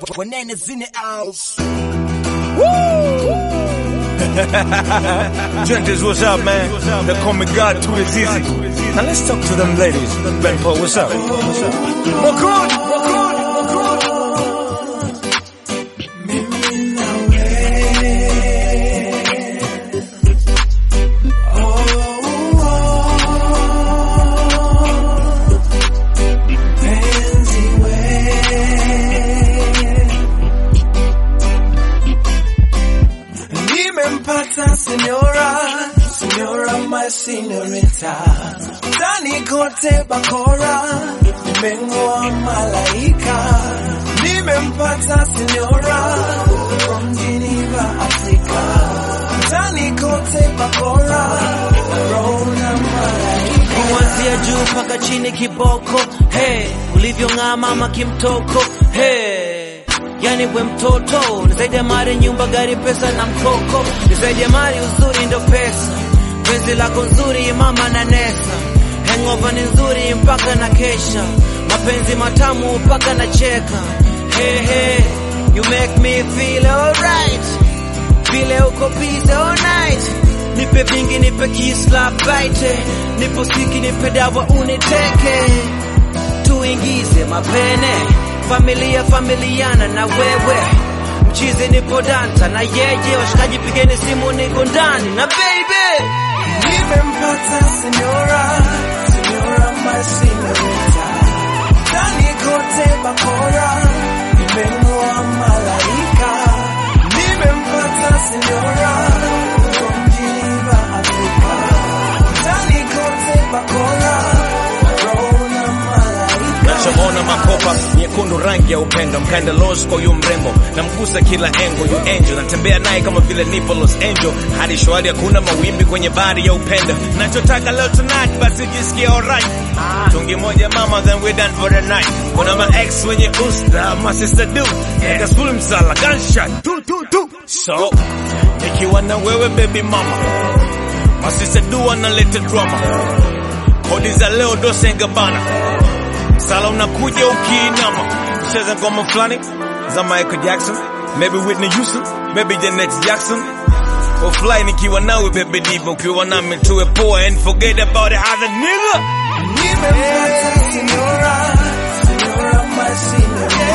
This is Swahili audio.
Bananas in the house. Gentles, what's up, man? They call me God to the Zizi. Now let's talk to them ladies. Ben Paul, what's up? What's up? Makun, Makun, Makun. Nimempata senora, senora my senorita. Tani kote bakora, nimengoa malaika. Nimempata senora, from Geneva, Africa. Tani kote bakora, rona malaika. kuanzia juu mpaka chini kiboko hey, ulivyong'aa mama kimtoko hey. Yani we mtoto ni zaidi ya mali, nyumba, gari, pesa na mkoko, ni zaidi ya mali, uzuri ndo pesa. Penzi lako nzuri mama na nesa, hangover ni nzuri mpaka na kesha, mapenzi matamu mpaka na cheka. Hey, hey, you make me feel alright vile uko busy all night, nipe vingi, nipe kiss la bite, nipo siki, nipe dawa uniteke, tuingize mapene, familia familiana na wewe, mchizi nipo danta na yeye, washikaji pigeni simu, niko ndani na baby Nimempata senora, senora my senorita. Tani kote bakora, nimengoa malaika. Nimempata senora, from Geneva, Africa. Tani kote bakora, rona malaika. Nachoona makopa nyekundu, rangi ya upendo, mkaenda los kwa yu mrembo, namgusa kila engo, yu angel, natembea naye kama vile nipo Los Angel, hadi shwari, hakuna mawimbi kwenye bahari ya upendo. Nachotaka leo tonight, basi jisikie alright. Tungi moja mama, then we done for the night. Kuna ma ex wenye usta, my sister do, niggas full msala, gunshot, tu tu tu. So nikiwa na wewe baby mama, my sister do analeta drama, kodi za leo dosenga bana Sala unakuja ukiinama, cheza ngoma fulani za Michael Jackson, maybe Whitney Houston, maybe Janet Jackson. Offline nikiwa nawe baby diva, ukiwa nami tuwe poa and forget about the other nigga. Nimempata senora, senora my senorita.